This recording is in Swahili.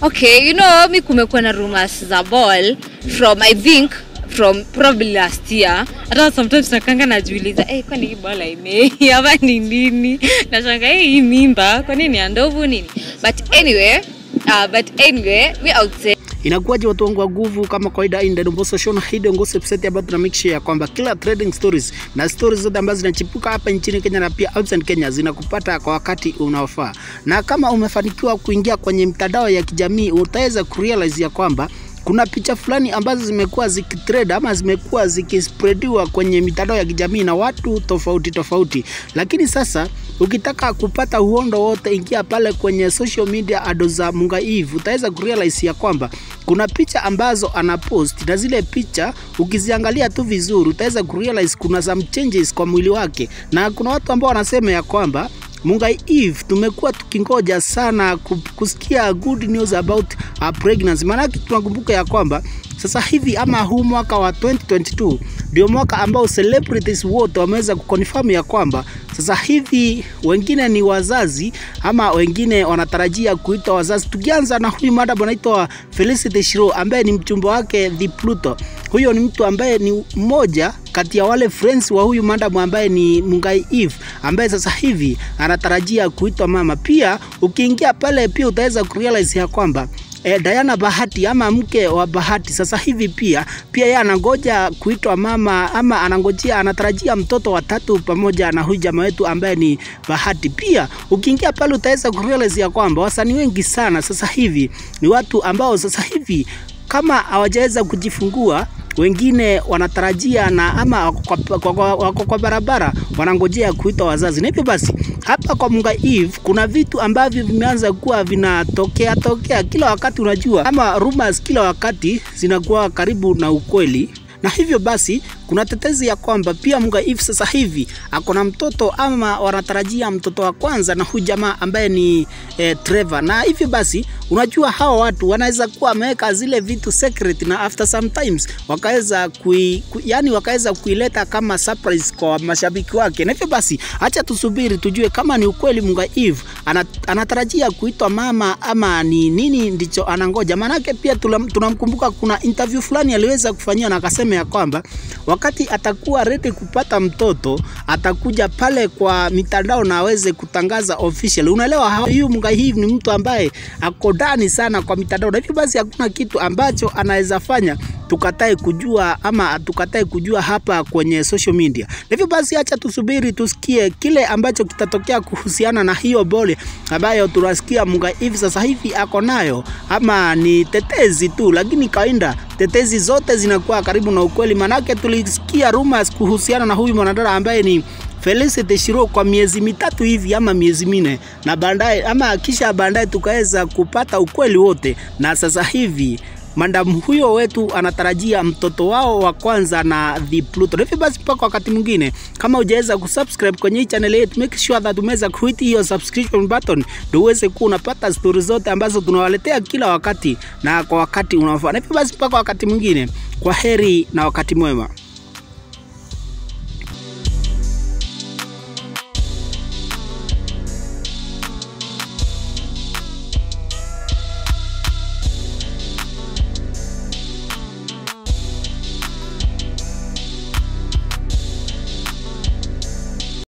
Okay, you know, mi kumekuwa na rumors za ball from I think from probably last year. Hata sometimes nakanga najiuliza, eh, kwani hii ball haimei ama ni nini? Nashanga eh, hii mimba kwani ni ya ndovu nini? But anyway, uh, but anyway, we out say Inakuwaje watu wangu wa nguvu, kama kawaida in the Domboso Show na Hidden Gossip Set, ambayo tuna make sure ya kwamba kila trading stories na stories zote ambazo zinachipuka hapa nchini Kenya na pia outside Kenya zinakupata kwa wakati unaofaa. Na kama umefanikiwa kuingia kwenye mtandao ya kijamii, utaweza kurealize ya kwamba kuna picha fulani ambazo zimekuwa zikitrend ama zimekuwa zikispreadiwa kwenye mitandao ya kijamii na watu tofauti tofauti, lakini sasa ukitaka kupata uhondo wote, ingia pale kwenye social media ado za Munga Eve, utaweza kurealize ya kwamba kuna picha ambazo anapost na zile picha ukiziangalia tu vizuri, utaweza kurealize kuna some changes kwa mwili wake, na kuna watu ambao wanasema ya kwamba Mungai Eve tumekuwa tukingoja sana ku- kusikia good news about her pregnancy. Maanake tunakumbuka ya kwamba sasa hivi ama huu mwaka wa 2022 ndio mwaka ambao celebrities wote wameweza kuconfirm ya kwamba sasa hivi wengine ni wazazi ama wengine wanatarajia kuitwa wazazi. Tukianza na huyu madam anaitwa Felicity Shiro ambaye ni mchumba wake The Pluto. Huyo ni mtu ambaye ni mmoja kati ya wale friends wa huyu madam ambaye ni Mungai Eve ambaye sasa hivi anatarajia kuitwa mama. Pia ukiingia pale pia utaweza kurealize ya kwamba eh, Diana Bahati ama mke wa Bahati sasa hivi pia pia yeye anangoja kuitwa mama ama anangojea anatarajia mtoto wa tatu pamoja na huyu jamaa wetu ambaye ni Bahati. Pia ukiingia pale utaweza kurealize ya kwamba wasanii wengi sana sasa hivi ni watu ambao sasa hivi kama hawajaweza kujifungua wengine wanatarajia na ama wako kwa, kwa, kwa, wako kwa barabara wanangojea kuitwa wazazi. Na hivyo basi hapa kwa Munga Eve kuna vitu ambavyo vimeanza kuwa vinatokea tokea kila wakati, unajua ama rumors kila wakati zinakuwa karibu na ukweli na hivyo basi kuna tetezi ya kwamba pia Munga Eve sasa hivi ako na mtoto ama wanatarajia mtoto wa kwanza na huyu jamaa ambaye ni eh, Trevor. Na hivyo basi unajua hawa watu wanaweza kuwa wameweka zile vitu secret na after sometimes wakaweza kui, ku, yani wakaweza kuileta kama surprise kwa mashabiki wake. Na hivyo basi acha tusubiri tujue kama ni ukweli Munga Eve ana, anatarajia kuitwa mama ama ni nini ndicho anangoja. Maanake pia tulam- tunamkumbuka kuna interview fulani aliweza kufanyia na akasema ya kwamba wakati atakuwa ready kupata mtoto atakuja pale kwa mitandao na aweze kutangaza official. Unaelewa, ha- huyu Munga Eve ni mtu ambaye ako ndani sana kwa mitandao, na hivyo basi hakuna kitu ambacho anaweza fanya tukatae kujua ama tukatae kujua hapa kwenye social media. Na hivyo basi acha tusubiri tusikie kile ambacho kitatokea kuhusiana na hiyo bole ambayo tunasikia Munga Eve sasa hivi ako nayo, ama ni tetezi tu, lakini kawaida tetezi zote zinakuwa karibu na ukweli, manake tulisikia rumors kuhusiana na huyu mwanadada ambaye ni Felicity Shiro kwa miezi mitatu hivi ama miezi minne, na baadaye ama kisha baadaye tukaweza kupata ukweli wote, na sasa hivi madam huyo wetu anatarajia mtoto wao wa kwanza na The Pluto. Na Hivyo basi mpaka wakati mwingine, kama hujaweza kusubscribe kwenye hii channel yetu, make sure that umeweza kuhit hiyo subscription button ndio uweze kuwa unapata stori zote ambazo tunawaletea kila wakati na kwa wakati unaofaa. Na hivyo basi mpaka wakati mwingine, kwa heri na wakati mwema.